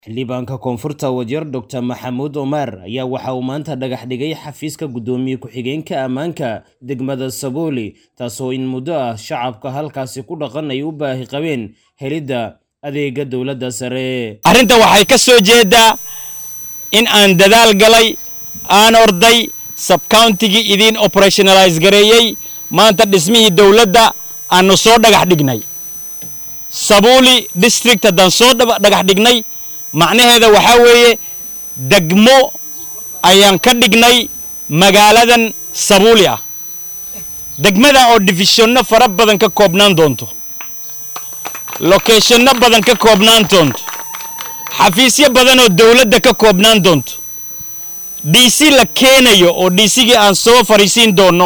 xildhibaanka koonfurta wasiir doctor maxamuud omar ayaa waxa uu maanta dhagax dhigay xafiiska guddoomiye ku-xigeenka ammaanka degmada sabooli taasoo in muddo ah shacabka halkaasi ku dhaqan ay u baahi qabeen helidda adeega dowladda sare arrinta waxay ka soo jeedaa in aan dadaal galay aan orday sabcountigii idiin operationalize gareeyey maanta dhismihii dowladda aanu soo dhagax dhignay sabuuli district haddaan soo dhagax dhignay macnaheeda waxaa weeye degmo ayaan ka dhignay magaaladan sabuuli ah degmada oo difishonno fara badan ka koobnaan doonto lokeeshonno badan ka koobnaan doonto xafiisyo badan oo dowladda ka koobnaan doonto d c la keenayo oo d cgii aan soo fariisiin doonno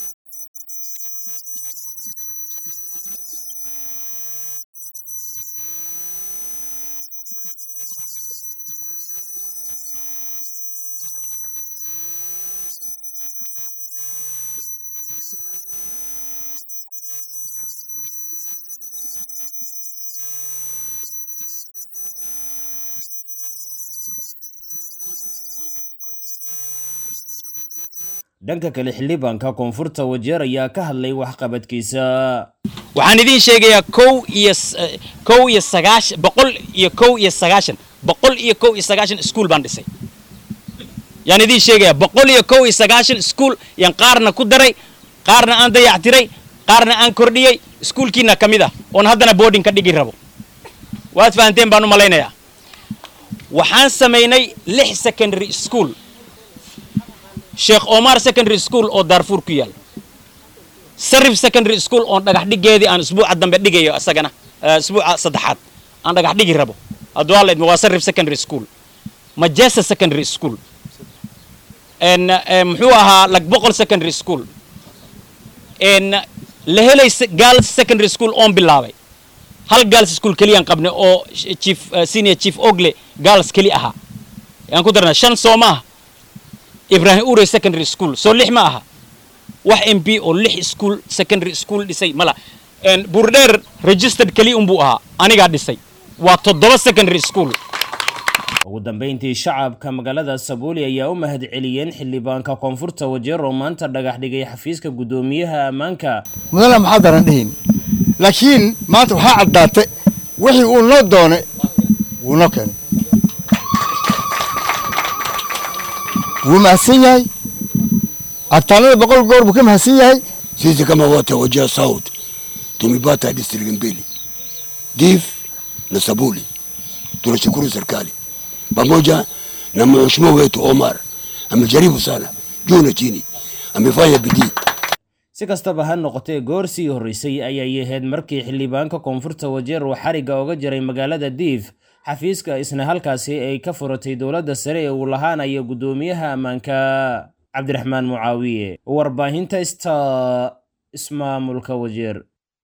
dhanka kale xildhibaanka koonfurta wajeer ayaa ka hadlay waxqabadkiisa waxaan idiin sheegayaa kow iyo kow iyo sagaashan boqol iyo kow iyo sagaashan boqol iyo kow iyo sagaashan iskuol baan dhisay yaan idiin sheegayaa boqol iyo kow iyo sagaashan iskuol yaan qaarna ku daray qaarna aan dayactiray qaarna aan kordhiyey iskuolkiina ka mid ah oon haddana boarding ka dhigi rabo waad fahanteen baan u malaynayaa waxaan samaynay lix secondary school sheekh omar secondary school oo daarfuur ku yaal sarif secondary school oon dhagax dhigeedii aan isbuuca dambe dhigayo isagana isbuuca saddexaad aan dhagax dhigi rabo hadduu alla idmo waa sarif secondary school majesa secondary school muxuu ahaa lagboqol secondary school la helay girls secondary school oon bilaabay hal girls school keliyaan qabnay oo chief senior chief ogle girls keli ahaa yaan ku darnaa shan soo maaha ibrahim ure secondary school soo lix ma aha wax m p oo lix school secondary school dhisay mala buurdheer registered keli unbuu ahaa anigaa dhisay waa toddoba secondary school ugu dambeyntii shacabka magaalada sabuuli ayaa u mahad celiyeen xildhibaanka koonfurta wajeer oo maanta dhagax dhigay xafiiska guddoomiyaha ammaanka mudana maxaadaran dhihin laakiin maanta waxaa caddaatay wixii uu noo doonay wuu noo keenay wuu mahadsan yahay abtaanada boqol goor buu ka mahadsan yahay sisi kama wote wajia south tumepata district mbili dif na sabuli tunashukuru serikali pamoja na mheshimiwa wetu omar amejaribu sana juu na chini amefanya bidii si kastaba ha noqotee goor sii horreysay ayay ahayd markii xildhibaanka koonfurta wajeer uu xarigga oga jiray magaalada diif xafiiska isna halkaasi ay ka furatay dowladda sare ee uu lahaanayo guddoomiyaha ammaanka cabdiraxmaan mucaawiye warbaahinta sta ismaamulka wajeer